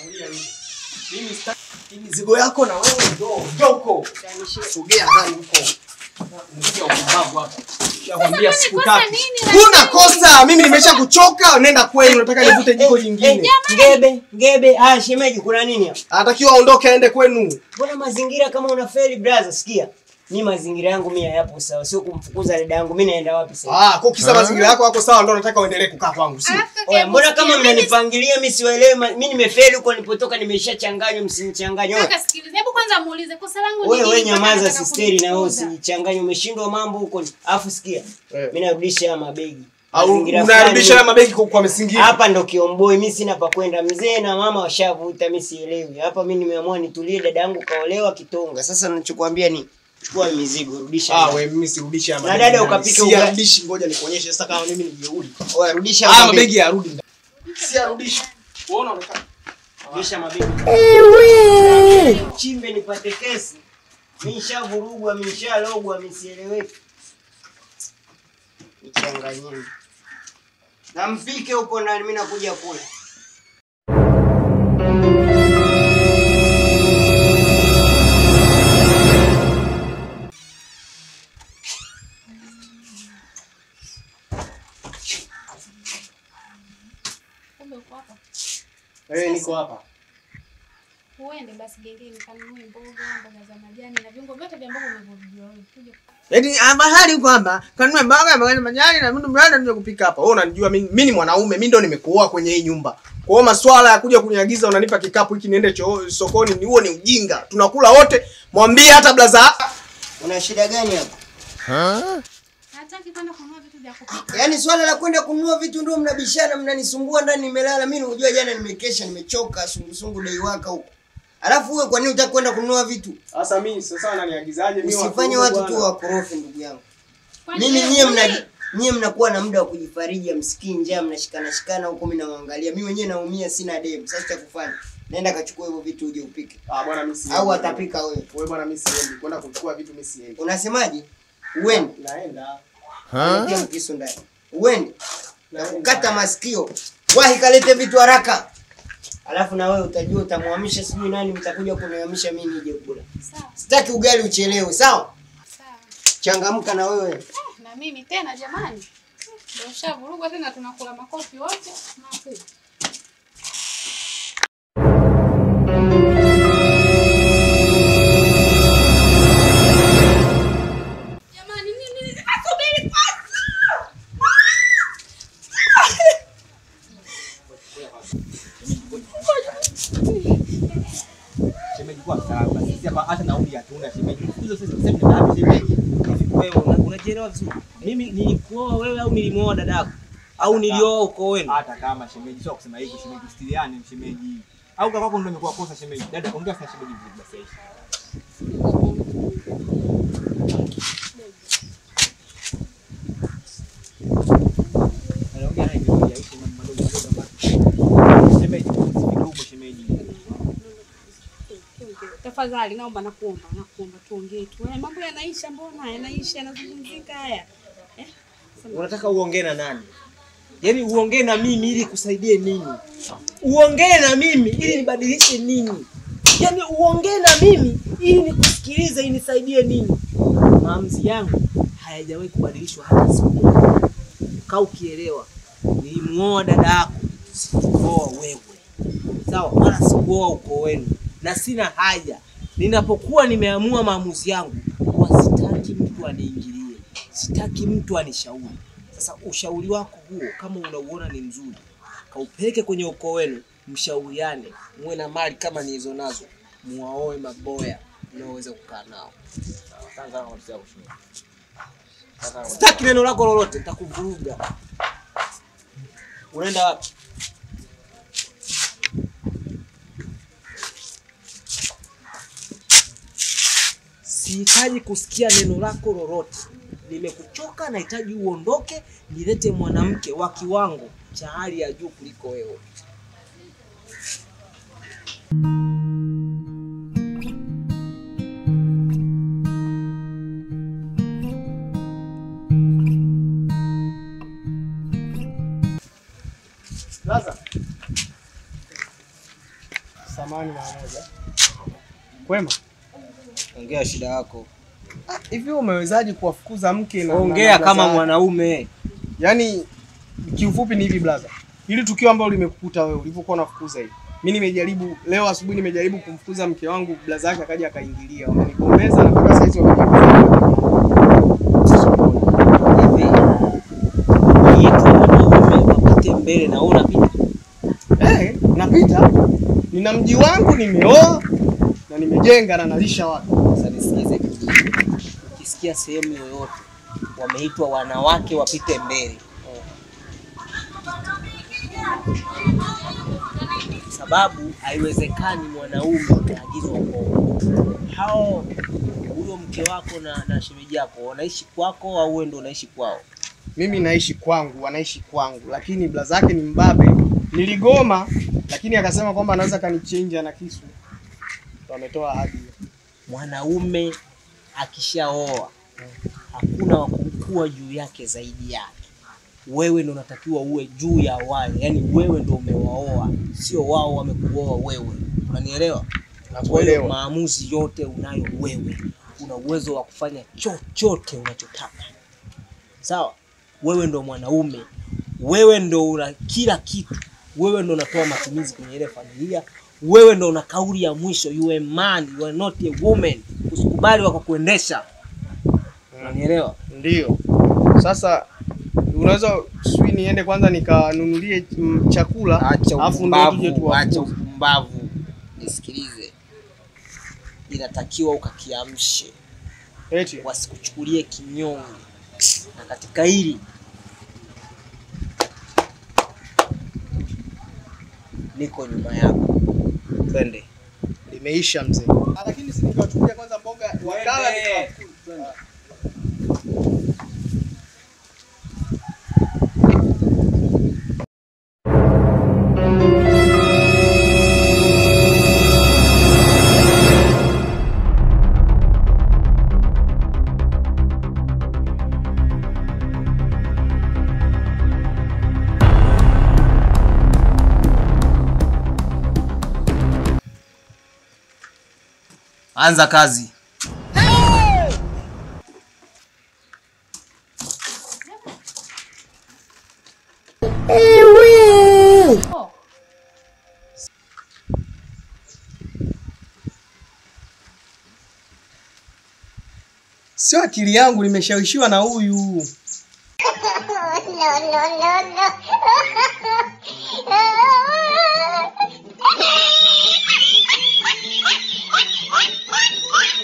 Mimi sitaki mizigo yako na wewe njoo, njoo huko. Sogea ndani huko. Unaingia upumbavu hapa. Nishakwambia siku tatu. Huna kosa, mimi nimesha kuchoka, nenda kwenu, nataka nivute jiko jingine. Ngebe, ngebe, haya shemeji kuna nini hapa? Anatakiwa aondoke aende kwenu. Mbona mazingira kama unafeli brother, sikia. Mimi mazingira yangu mimi hayapo sawa, sio kumfukuza dada yangu. Mimi naenda wapi sasa? Ah, kwa kisa mazingira yako yako sawa ndio nataka uendelee kukaa kwangu, si? Oya, mbona kama mnanipangilia mimi siwaelewi, ma- mimi nimefeli huko nilipotoka nimeshachanganywa, msinichanganye. Oya. Kaka sikiliza, hebu kwanza muulize kosa langu ni Wewe nini wewe mpaka nyamaza anataka sisteri na wewe kunifukuza? usijichanganye, umeshindwa mambo huko. Alafu sikia. Eh. Mimi narudisha haya mabegi. Au Mazingira unarudisha fulani- haya mabegi kwa, kwa misingi. hapa ndo kiomboi, mi sina pa kwenda. Mzee na mama washavuta, mi sielewi hapa. Mi nimeamua nitulie, dada yangu kaolewa Kitonga. Sasa nachokuambia ni chukua mizigo, rudisha. Ah, wewe mimi sirudishi haya Na mabegi. dada ndani. ukapike Si ugali. yarudishi, ngoja nikuonyeshe sasa kama mimi ni jeuri. Oya, rudisha Haya mabegi. mabegi yarudi ndani. Si yarudishi. Unaona unaonekana. Rudisha mabegi. Chimbe nipate kesi. Mi nishavurugwa, mi nishalogwa, mi sieleweki. Nichanganyeni. Na mpike huko ndani, mi nakuja kula. Kumbe uko hapa. Eh, niko hapa. Uende basi gengeni kanunue mboga, mboga za majani na viungo vyote vya mboga unavyovijua wewe. Kuja Eti bahari huko hapa. Kanunua mboga, mboga na majani na mimi mrada ndio kupika hapa. Wewe unanijua mimi mimi ni mwanaume, mimi ndo nimekuoa kwenye hii nyumba. Kwa hiyo maswala ya kuja kuniagiza unanipa kikapu hiki niende choo sokoni ni huo ni ujinga. Tunakula wote. Mwambie hata blaza. Una shida gani hapa? hataki kwenda kununua vitu vya kupika. Yaani swala la kwenda kununua vitu ndio mnabishana, mnanisumbua ndani nimelala. Mimi unajua jana nimekesha, nimechoka, sungusungu dai waka huko. Alafu wewe kwa nini hutaki kwenda kununua vitu? Sasa mimi sasa ananiagizaje mimi Usifanye watu tu wakorofi ndugu yangu. Kwani Mimi wewe- nyie mna kwani- nyie mnakuwa na muda wa kujifariji, msikii njaa, mnashikana shikana huko, mimi nawaangalia. Mimi mwenyewe naumia, sina demu. Sasa cha kufanya, nenda kachukua hivyo vitu uje upike, Ah bwana mimi siendi. au atapika wewe. Wewe bwana mimi siendi. Kwenda kuchukua vitu mimi siendi. Unasemaje? Uende Naenda. Nitia mkisu ndani, uende kata masikio, wahi kalete vitu haraka. Alafu na wewe utajua, utamhamisha sijui nani, mtakuja kunihamisha mimi nije kula. Sawa, Sitaki ugali uchelewe, sawa? sawa. Changamka na wewe. Eh, na mimi tena jamani. Ndio ushavurugwa tena tunakula makofi wote. Makofi. Jamani, nini nasubiri kwanza. shemeji kwa msalaba. Sisi hapa hata nauli hatuna shemeji. Hizo sisi sasa ni wapi shemeji? Hivi wewe una- unajielewa vizuri? Mimi nilikuoa wewe au nilimuoa dadako? Au nilioa uko wenu? Hata kama shemeji sio kusema hivyo shemeji, stiliane shemeji. Au kaka kwako ndio imekuwa kosa shemeji. Dada ongea sana shemeji vizuri basi. Anaongea naye vizuri, aishi mambo madogo madogo ambayo- Shemeji, usifike huko shemeji. Tafadhali naomba nakuomba, nakuomba tuongee tu. Eh, mambo yanaisha mbona? Yanaisha yanazungumzika haya. Eh? Sema- Unataka uongee na nani? Yaani uongee na mimi ili kusaidie nini? Uongee na mimi ili nibadilishe nini? Yaani uongee na mimi ili nikusikilize inisaidie nini? Maamuzi yangu hayajawahi kubadilishwa hata siku moja. Kaa ukielewa. Nilimuoa dada yako, sikuoa wewe. Sawa, wala sikuoa uko wenu. Na sina haja. Ninapokuwa nimeamua maamuzi yangu, huwa sitaki mtu aniingilie. Sitaki mtu anishauri. Sasa ushauri wako huo kama unauona ni mzuri, kaupeleke kwenye ukoo wenu, mshauriane, muwe na mali kama nilizo nazo, muwaoe maboya unaoweza kukaa nao. Sitaki neno lako lolote, nitakuvuruga. Unaenda wapi? Sihitaji kusikia neno lako lolote. Nimekuchoka, nahitaji uondoke, nilete mwanamke wa kiwango cha hali ya juu kuliko wewe. Sasa samani mara moja. Kwema? Ongea shida yako. Hivi umewezaje kuwafukuza mke na Ongea na kama blaza? mwanaume. Yaani kiufupi ni hivi blaza. Hili tukio ambalo limekukuta wewe ulivyokuwa unafukuza hivi. Mimi nimejaribu leo asubuhi nimejaribu kumfukuza mke wangu, blaza yake akaja akaingilia. Wamenigombeza na mpaka saizi wamenigombeza. Hivi. Yetu wanaume wapite mbele na wewe unapita. Eh, napita. Nina mji wangu nimeoa na nimejenga na nalisha watu. Sasa nisikize kijiji. Ukisikia sehemu yoyote wameitwa wanawake wapite mbele, sababu haiwezekani mwanaume akaagizwa kwao. Hao huyo mke wako na, na shemeji yako wanaishi kwako au wewe ndio unaishi kwao? Mimi naishi kwangu, wanaishi kwangu, lakini blaza yake ni mbabe. Niligoma, lakini akasema kwamba anaweza kanichinja na kisu. Ndo ametoa ahadi hiyo. Mwanaume akishaoa hakuna wa kuwa juu yake zaidi yake. Wewe ndo unatakiwa uwe juu ya wale, yaani wewe ndo umewaoa, sio wao wamekuoa wewe. Unanielewa? Kwa hiyo Nakuelewa. maamuzi yote unayo wewe, una uwezo wa kufanya chochote unachotaka. Sawa, wewe ndo mwanaume, wewe ndo una kila kitu, wewe ndo unatoa matumizi kwenye ile familia, wewe ndo una kauli ya mwisho. You are a man, you are not a woman. Usikubali wako kuendesha. Unanielewa? Ndio. Sasa unaweza sijui niende kwanza nikanunulie mm, chakula Acha alafu ndo tuje upumbavu, acha tuwafukuze. upumbavu. Nisikilize, inatakiwa ukakiamshe Eti. wasikuchukulie kinyonge, na katika hili niko nyuma yako. Twende. Limeisha mzee. Ah, Lakini si nikawachukulia kwanza mboga wakala Twende. nikawafukuza. Anza kazi. Sio akili yangu nimeshawishiwa na huyu. no, no, no,